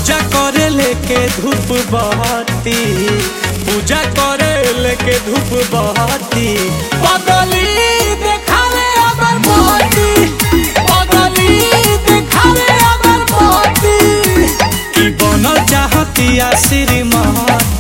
पूजा करे लेके धूप बहती पूजा करे लेके धूप बहती बदली देखावे अगर बहती बदली देखावे अगर बहती की बनल चाहती आ श्रीमती